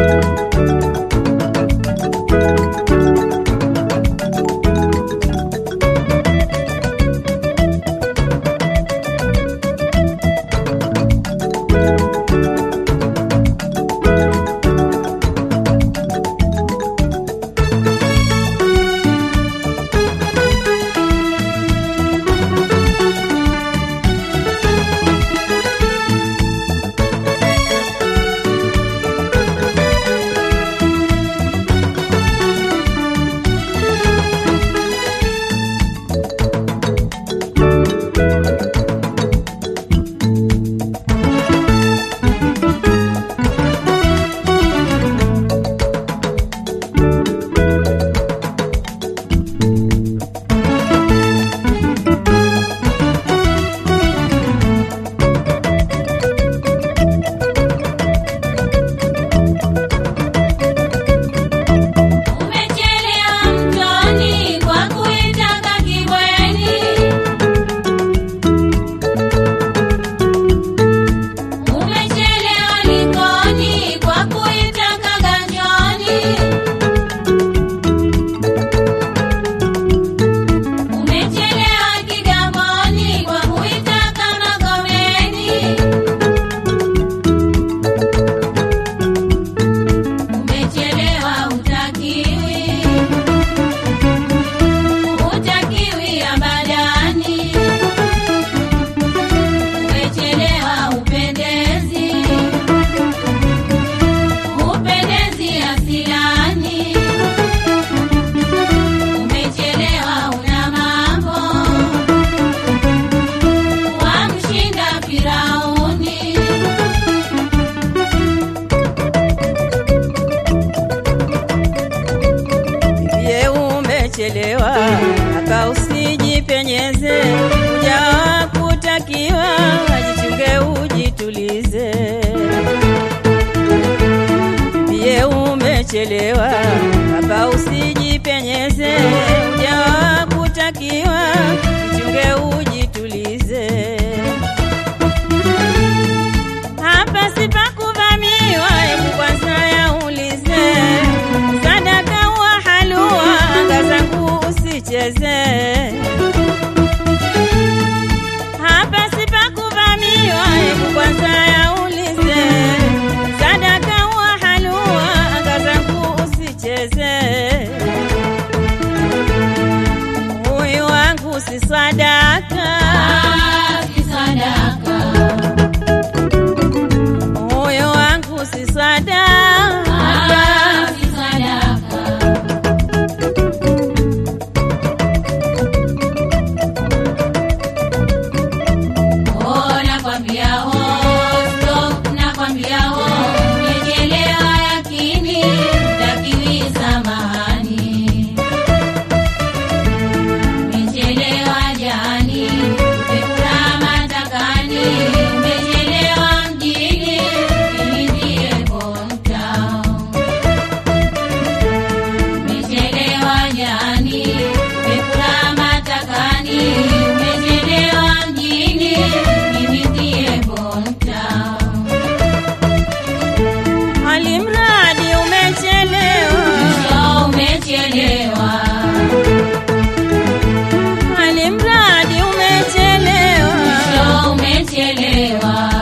Umechelewa mtoni kwa kuitaka kibweni. Umechelewa likoni kwa kuitaka ganjoni. Umechelewa kigamboni kwa kuitaka magomeni. Umechelewa utakiwi, utakiwi abadani. Umechelewa upendezi, upendezi asilani. Umechelewa una mambo, wamshinda Firauni. Ye umechelewa aka usijipenyeze, ujawa kutakiwa, ajichunge ujitulize. Ye umechelewa aka usijipenyeze, ujawa kutakiwa, jichunge ujitulize. Hapa sipakuvamiwa, hebu kwanza yaulize. Sadaka wa halua, anga zangu usicheze. Hapa sipakuvamiwa, hebu kwanza yaulize. Sadaka wa halua, anga zangu usicheze. Huyu wangu si sadaka, Ah, si sadaka. huyu wangu si sadaka. Ah, si sadaka. Oh, nakwambia oh, stop, nakwambia oh, umechelewa yakini, takiwi samahani. Umechelewa jani, umekula matakani, umechelewa mjini, ili ndiye hometown. Umechelewa jani, umekula matakani, umechelewa mjini, mimi ndiye hometown. Alimradi umechelewa, Mwisho umechelewa, alimradi umechelewa. mwisho umechelewa.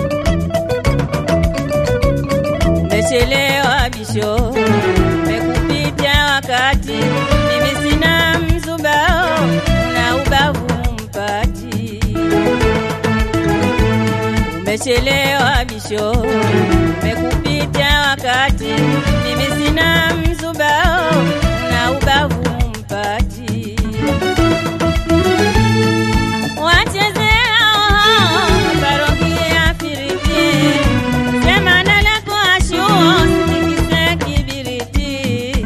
Umechelewa bisho, umechelewa bisho, umekupita wakati, mimi sina mzubao na ubavu mpati wachezea parokia firiti semana lako ashuo sitikise kibiriti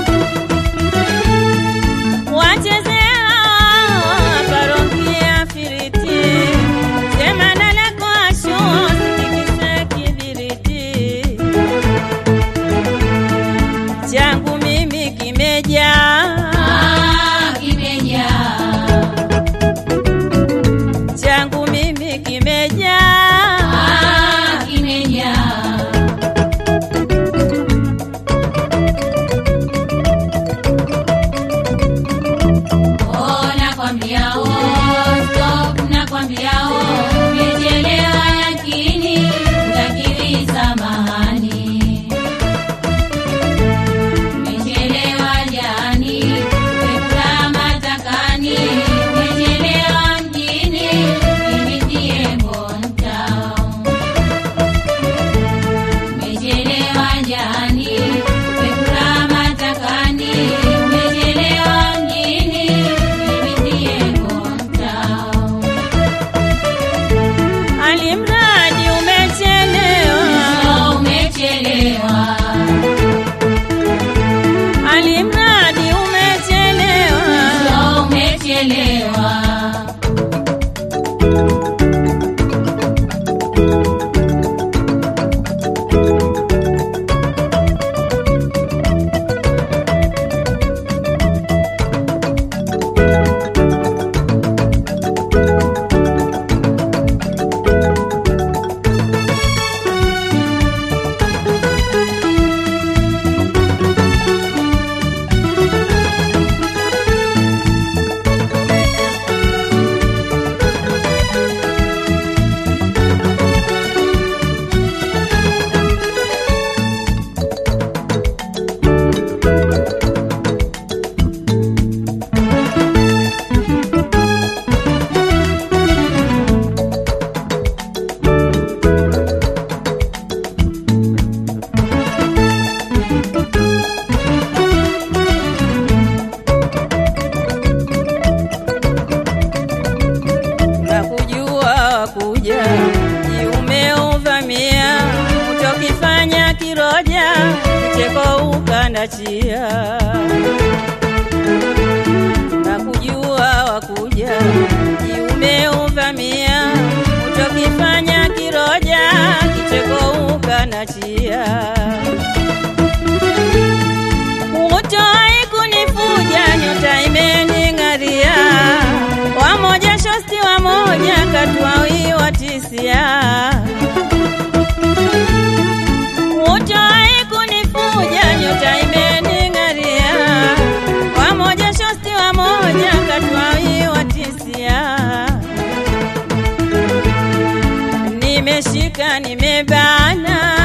wachezea parokia firiti semana lako ashuo sitikise kibiriti changu mimi kimejaa Ah, kimejaa. changu mimi kimejaa Ah, kimejaa. Oh, nakwambia oh, stop, nakwambia oh, umechelewa lakini utakiri samahani. Umechelewa jani, umekula matakani, umechelewa mjini, mimi ndiye Bontown. Umechelewa jani, umekula matakani, umechelewa mjini, mimi ndiye Bontown. alimradi umechelewa Oh, umechelewa. alimradi umechelewa Oh, umechelewa. na kujua wakuja umeuvamia utokifanya kiroja kicheko ukandachia na kujua wakuja umeuvamia utokifanya kiroja kicheko ukandachia Utoi kunifuja nyota imening'aria, wamoja shosti wamoja katwawi watisia. Utoi kunifuja nyota imening'aria, wamoja shosti wamoja katwawi watisia. Nimeshika nimebana